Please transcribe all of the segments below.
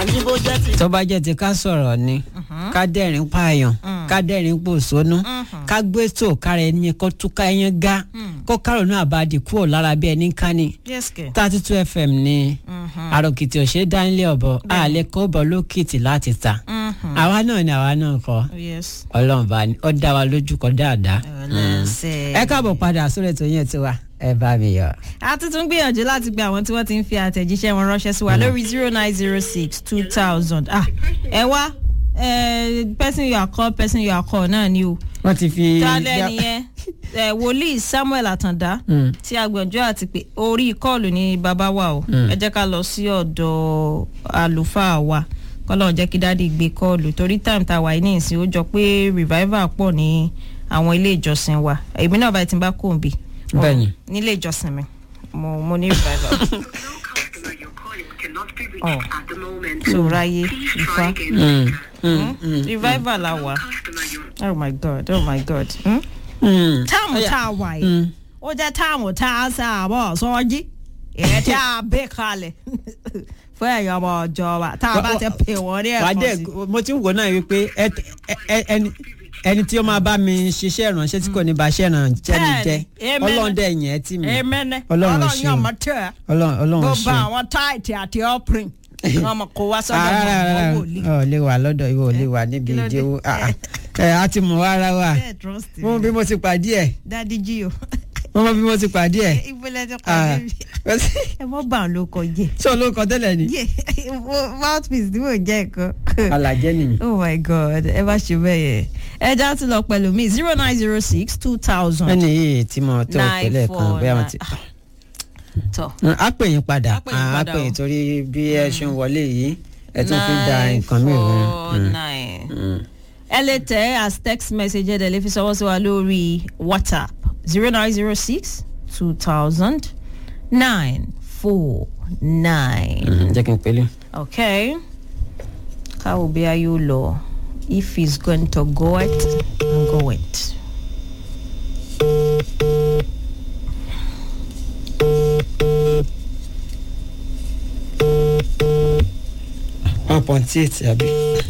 tó bá jẹ́ ti ká sọ̀rọ̀ ni ká dẹ́rìn pààyàn ká dẹ́rìn pòṣónú ká gbé tó kára ẹni kó túká ẹyán gá kó kárò náà bá di kúrò lára bí ẹni ká ní yes kẹ. thirty two fm ni àròkìtì òṣèré dánilé ọ̀bọ àlẹ́ kó bọ̀ lókìtì láti ta àwa náà ni àwa náà kọ́ yes. ọlọ́run bá ní ó dá wa lójú kọ dáadáa ọlọ́sẹ̀. ẹ káàbọ̀ padà sórí ètò yẹn tiwa ẹ bá mi yọ. a ti tún gbìyànjú láti gba àwọn tí wọ́n ti ń fi àtẹ̀jíṣẹ́ wọn ránṣẹ́ sí wa lórí zero nine zero six two thousand ah ẹ wá eh, person you are call person you are call náà ni o wọ́n ti fi. tálẹ́ nìyẹn eh, wòlíì samuel àtàndá Mm. tí agbẹ̀jọ́ àti pé orí kọ́ọ̀lù ni bàbá wa o ẹ jẹ́ ká lọ sí ọ̀dọ̀ àlùfáà wa kọ́lọ́n jẹ́ kí dáàdi gbé kọ́ọ̀lù torí time tá a wà yìí ní ìsìn ó jọ pé revival pọ̀ ní àwọn ilé ìjọsìn wa èmi náà báyìí ti bá kò ń bì mo- Bẹ́ẹ̀ni. nílé ìjọsìn mi mo mo ní revival customer you're calling cannot be reached Oh. at the moment. so ráyé Please ifá try again. Mm, mm, mm, revival la wà Customer you're oh my god oh my god hmm? mm. táàmù Ọya. tá a wà yìí Mm. ó jẹ́ táàmù tá a sábọ̀ sọ́jí èyí tí a bẹ́ kalẹ̀ fún ẹ̀yọ́ ọmọ ọjọ́ wa tá a bá ti pè wọ́n ní wà á ẹ̀kọ́ dẹ̀ sí. mo ti ń wò náà wípé ẹ- ẹ- ẹ- ẹni- ẹni tí ó máa bá mi ṣiṣẹ́ ìránṣẹ́ tí kò ní bá ṣẹ́ ìránṣẹ́ mi jẹ́ Bẹ́ẹ̀ni, amen. ọlọ́run dẹ̀ yẹn tì mí èmẹ́nẹ́ Ọlọ́run ọlọ́run ṣeun. yóò mọ tẹ́ ẹ ọlọ́run ọlọ́run gbogbo ṣe. àwọn táìtì àti ọ́pìrìn wọn mọ̀ kó wá sọ́dọ̀ Ah, mọ̀ rárá, wọ́n rárá. wòlíì. ọ lè wà lọ́dọ̀ ìwọ ò lè wà níbi kí ló dé? ìdíwọ́ ẹ á ti mọ̀ ara wa bẹ́ẹ̀ trust mo mọ bí mo ti pàdé ẹ̀ dadi jí o mo mọ bí mo ti pàdé ẹ̀ ìpínlẹ̀ ti Ah, pàdé mi ẹ mọ́ bá òun ló kọjá ṣé olóńkọ tẹ́lẹ̀ ni yé mouthpiece tí mò ń jẹ́ ẹ̀kọ́. alàjẹ́ nìyí. oh my god ẹ bá ṣe bẹ́ẹ̀ yẹn ẹ já tún lọ pẹ̀lú mi zero nine zero six two thousand ẹni yìí tí mo tó pẹ̀lẹ́ kan bóyá mo ti. tọ a pè yín padà Á pè yín a padà pè o. yín torí bí ẹ ṣe ń wọlé yìí ẹ tún fi da nǹkan mìíràn. nine ẹ lè tẹ as text message ẹ dẹ̀ lè fi sọwọ́ sí wa lórí whatsapp zero nine zero six two thousand nine four nine. jẹ́ kí n pèlè. okay káwo bí a yóò lọ if he's going to go it and go it. one point eight àbí.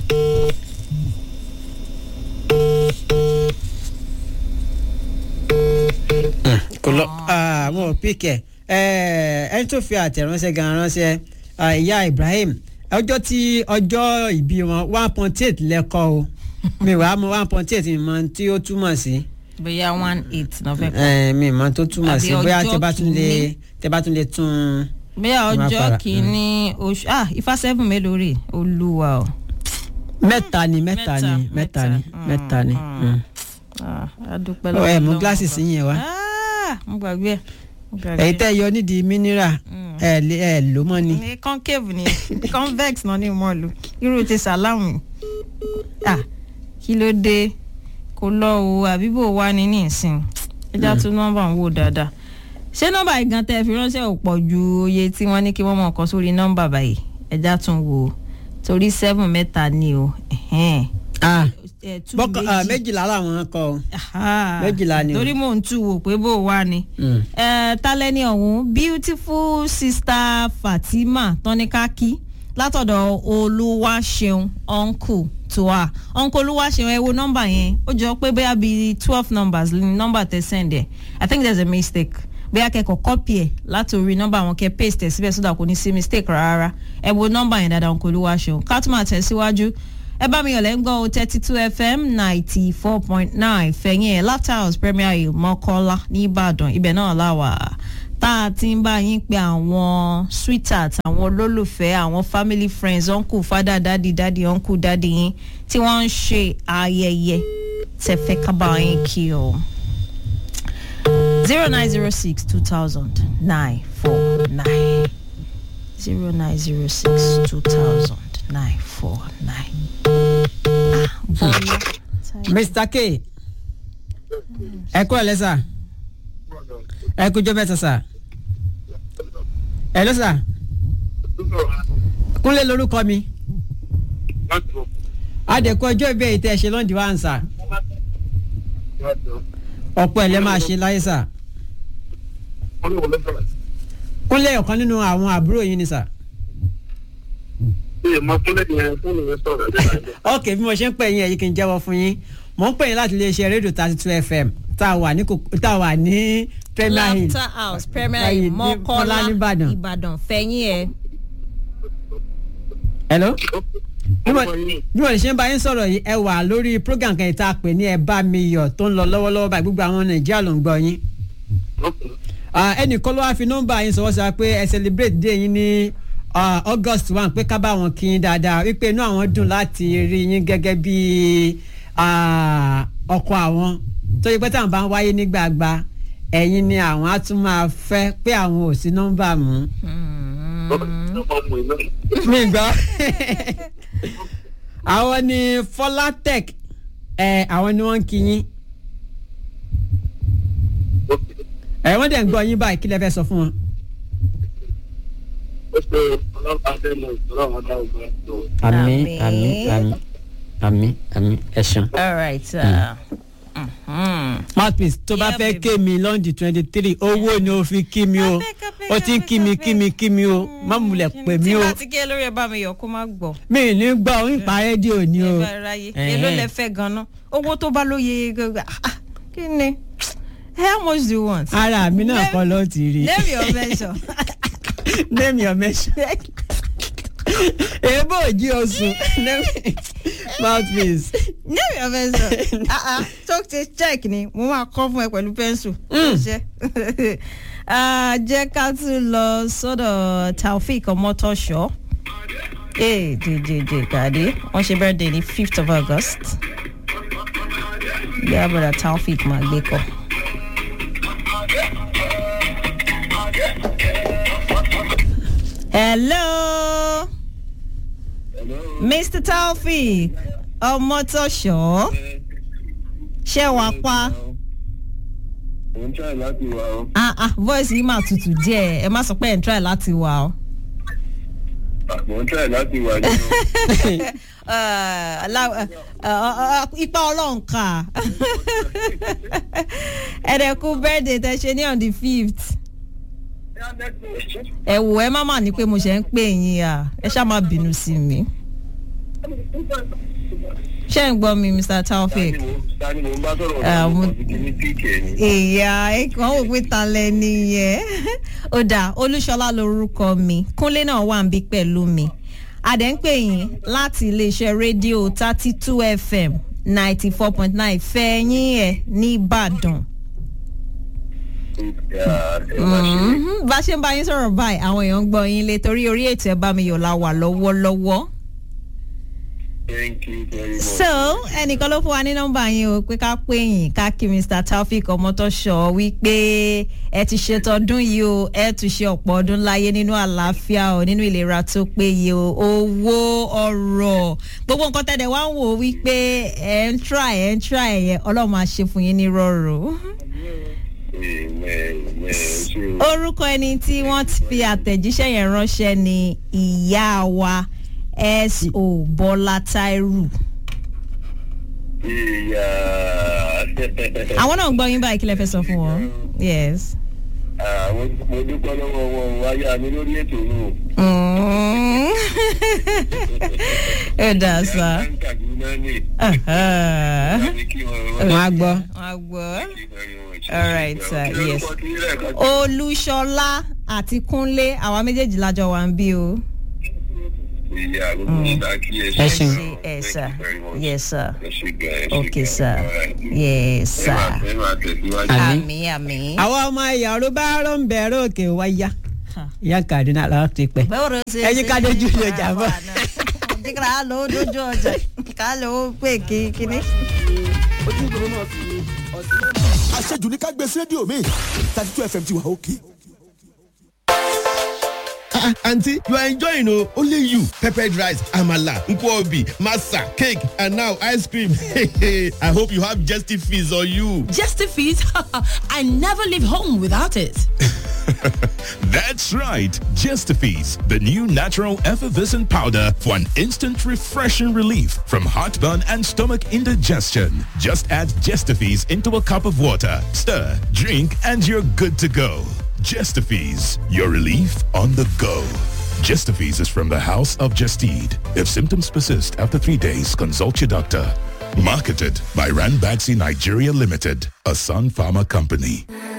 kò lọ àwọn òpìkẹ ẹni tó fi àtẹ̀ránṣẹ́ gan ránṣẹ́ ah, ìyá Ibrahim ọjọ́ tí ọjọ́ ìbí wọn one point eight lẹ́kọ́ o mi wàá mọ one point eight mọ tí ó túmọ̀ sí bóyá one eight náà fẹ́ kọ́. Eh, mi mọ tó túmọ̀ Àbí sí bóyá ọjọ́ tẹ bá tún lè kìíní. tẹ bá tún lè tún bóyá Má ọjọ́ para. kìíní oṣù ah ifá seven mélòó rè olúwa o. mẹ́ta ni mẹ́ta ni Mẹ́ta, mẹ́ta ni mẹ́ta. mẹ́ta ni. Mm, Ah, a dúpẹ́ Ọ, lọ́wọ́ ẹ mú Ọlọ́run gíláàsì ọba. sí yẹn wá. Ah, mo gbàgbé ẹ̀ mo gbàgbé èyí ẹ̀. tẹ́ yọ nídìí mineral ẹ lè ẹ lò mọ́ ni. ní concave ni convex náà ní mọ́ lu irú ti sàlámù ah kí ló dé kò lọ o àbíbò wá ní nísìn ẹja tún nọ́mbà ń wò dáadáa ṣé nọ́mbà yìí gan tẹ́ fi ránṣẹ́ ò pọ̀ ju oye tí wọ́n ní kí wọ́n mọ̀ kọ́ sórí nọ́mbà báyìí ẹja tún wò ó torí seven mẹ́ta ni o ẹ̀hẹ́n. Ah, Eh, two bọ́kọ ah, méjì. méjìlá làwọn kọ o. Aha. méjìlá ni o. torí mò ń tú wò pé bó wà ni. Mm. Eh, tálẹ́ni ọ̀hún beautiful sister Fatima tọ́nikaki látọ̀dọ̀ olúwaṣeun uncle toa uncle olúwaṣeun ẹ wo nọ́mbà yẹn ó jọ pé bóyá bíi twelve numbers ní nọ́mbà tẹ send ẹ̀ i think there's a mistake bóyá kẹ́kọ̀ọ́ copy ẹ̀ láti orí nọ́mbà wọn kẹ́ paste ẹ̀ síbẹ̀ sódà kò ní sí mistake rárá ẹ wo nọ́mbà yẹn dáadáa uncle olúwaṣeun ká tún máa tẹ̀síwájú ẹ bá mi yàn lẹ́ńgọ́ thirty two fm ninety four point nine fẹ̀yìn ẹ̀ Lapthouse Premier Hill Mọ́kọ́lá ní Ìbàdàn ibẹ̀ náà láwà tá a ti ń bá yín pé àwọn sweetheart àwọn olólùfẹ́ àwọn family friends uncle father daddy daddy uncle daddy yín tí wọ́n ń ṣe ayẹyẹ tẹ̀fẹ́ kábà yín kí o. zero nine zero six two thousand nine four nine zero nine zero six two thousand nine four nine. bọ́lá. Mr. K ẹ kúrò lẹ́sà ẹ kújọ mẹ́ta sà ẹ ló sà Kúnlé lórúkọ mi adẹ̀kọ́ ọjọ́ ìbí èyí tẹ́ ẹ ṣe lọ́ndì wá ń sà ọ̀pọ̀ ẹ̀ lẹ́ máa ṣe láyé sà Kúnlé ọ̀kan nínú àwọn àbúrò yín ni sà Ṣé ìmọ̀ fúnlẹ̀ yẹn fóònù yẹn sọ̀rọ̀ lẹ́yìn ok bí mo ṣe ń pè yín ẹ̀yìn kì í jẹ́wọ́ fún yín mò ń pè yín láti iléeṣẹ́ rédíò thirty two fm tá a wà ní kòkó- tá a wà ní premier hill laughter house premier Báyìí ní mọ́kọ́lá Mọ́lá nìbàdàn. ìbàdàn fẹ̀yìn ẹ̀. hello bí mo Ọmọ yìí. bí mo ṣe ń bá yín sọ̀rọ̀ yìí ẹ wà lórí program kan ìta pè ní ẹ bá mi yọ̀ tó ń lọ lọ́wọ́lọ́wọ́ báyìí gbogbo àwọn nàìjíríà ló ń gbọ́ yín Ah, ẹnìkan ló wá fi nọ́mbà yín sọ̀wọ́ sọ pé ẹ celebrate day yín ní ah, august one pé ká bá wọn kí yín dáadáa wípé inú àwọn dùn láti rí yín gẹ́gẹ́ bí ah, ọkọ àwọn tó yẹ pé táwọn bá ń wáyé ní gbàgbà ẹ̀yin ni àwọn á tún máa fẹ́ pé àwọn ò sí nọ́mbà mú. Ọmọ ìlú. mi gbọ́ àwọn ni folatech ẹ àwọn ni wọ́n ń kí yín ẹ wọ́n dẹ̀ ń gbọ́ yín báyìí kí lẹ fẹ́ sọ fún wọn. Ó ṣe ọlọ́pàá dẹ́nu ìṣòro dá ògbà tó. àmín Àmín. àmín àmín àmín àmín ẹ ṣeun. all right. Uh, mhm. mouthpiece tó bá Yeah, fẹ́ baby. ké mi lọ́ndì twenty three owó ni o fi kí mi o Abeg, abeg, ó ti ń kí mi abeg, kí mi kí mi o má múlẹ̀ pè mí tí o bá ti gé lórí ẹ bá mi yọ kó má gbọ́. mi ì ní gbọ́ ń pa rédíò ni o. ẹ bá ráyè Ẹ̀hẹ́n. èló lẹ fẹ́ ganan owó tó bá lóye gbogbo ah, kí ni how much do you want. ara mi náà Name- kọ́ ló ti rí name your mention. name your measure. èébò òjì oṣù Name- mouthpiece. name your mention. ah ah talk to check ni mo máa kọ́ fún ẹ pẹ̀lú pẹ́ńsù. ṣe Ah, jẹ́ ká tún lọ sọ́dọ̀ taofik ọmọtọ́ṣọ́ ee jẹjẹjẹ gàdé wọ́n ṣe birthday ní fifth of august bí abúlé taofik máa gbé kọ́. hello mr taofik ọmọtọ́ṣọ́ ṣé wàá pa. Mo ń try láti wá ọ. ah ah voice yìí máa tutù díẹ̀ ẹ má sọ pé ẹ̀ ń try láti wà ọ́. Mo ń try láti wá nínú. Eh, alá- eh, eh, eh, ipa ọlọ́run kà ẹ̀ẹ́dẹ̀kú birthday tẹ ṣe ní on the fifth ẹ wò ẹ má mà ní pé mo ṣe ń pè yín à ẹ ṣá má bínú sí mi ṣé ń gbọ́ mi mr taofik Tani mo ń bá sọ̀rọ̀ Ah, ọ̀gá mo- mi kì í ní píìkì ẹ̀ ni. ìyá ẹ̀kan wò pé ta lẹ́ni yẹn ó dà olúṣọlá lorúkọ mi kúnlé náà wà ń bí pẹ̀lú mi adẹ̀ ń pè yín láti iléeṣẹ́ rédíò thirty two fm ninety four point nine fẹ́yìn ẹ̀ nìbàdàn. Yeah, ẹ má ṣe. Mhm. bá a ṣe ń bá yín sọ̀rọ̀ báyìí àwọn èèyàn ń gbọ́ yín lé torí orí ètò ẹ̀ bá mi yọ̀ la wà lọ́wọ́lọ́wọ́. Thank you very much. so ẹnìkan ló fún wa ní nọ́mbà yín o pé ká pè yín ká kí mr taofik ọmọtọ́ṣọ wípé ẹ ti ṣètọ́dún yìí o ẹ tún ṣe ọ̀pọ̀ ọdún láyé nínú àlàáfíà o nínú ìlera tó péye o owó ọrọ̀ gbogbo nǹkan tẹ̀lé wá ń wò wípé ẹ ń try ẹ ń try ẹ ọlọ́run máa ṣe fún yín ní rọrùn. Amen, amen. Ṣé o- orúkọ ẹni tí wọ́n ti fi àtẹ̀jíṣẹ́ yẹn ránṣẹ́ ni ìyá wa S.O. Bọ́lá Táírù. Ìyá. àwọn náà ń gbọ́ yín báyìí kí lẹ fẹ́ sọ fún wọn. yes. Ah, mo mo dúpẹ́ lọ́wọ́ wọn wáyà mi lórí ètò nù. Mm. ẹ dà sá. Kaduna ni. Aha. Láti kí wọn. wọn á gbọ́. wọ́n á gbọ́. Thank you very much. All right, sir. Kí ló Yes. kọ́ kí lẹ́ẹ̀kan sí? olúṣọlá àti kúnlé àwa méjèèjì lájọ wà ń bí o. Ìyá gbogbo ìgbà kí ẹ Ẹ ṣeun. ṣe ẹ sà Thank you very much. yes sir Ẹ ṣe gan, ẹ ṣe okay gan. sir All right. yes Ẹ sir. máa- ẹ máa tẹ̀síwájú. Àmín. àmì àmì. àwọn ọmọ ìyá ló bá rọ ń bẹ̀rẹ̀ òkè wáyà ìyá kaduna làwọn ti pẹ́. bẹ́ẹ̀ ṣe Ẹyin ká dojú ọjà bọ̀. ká ló dojú ọjà ká ló pè kí kíní. àṣejù ní ká gbé sí rédíò mi thirty two fm ti wà òkè. Ah, aunty you are enjoying o only you peppered rice amala nkwobi masa cake and now ice cream i hope you have jesty fees on you. Justifies, I never leave home without it. That's right, Gestifees, the new natural effervescent powder for an instant refreshing relief from heartburn and stomach indigestion. Just add Gestifees into a cup of water, stir, drink, and you're good to go. Gestifees, your relief on the go. Gestifees is from the House of Gestede. If symptoms persist after three days, consult your doctor. Marketed by Ranbaxy Nigeria Limited, a Sun Pharma company.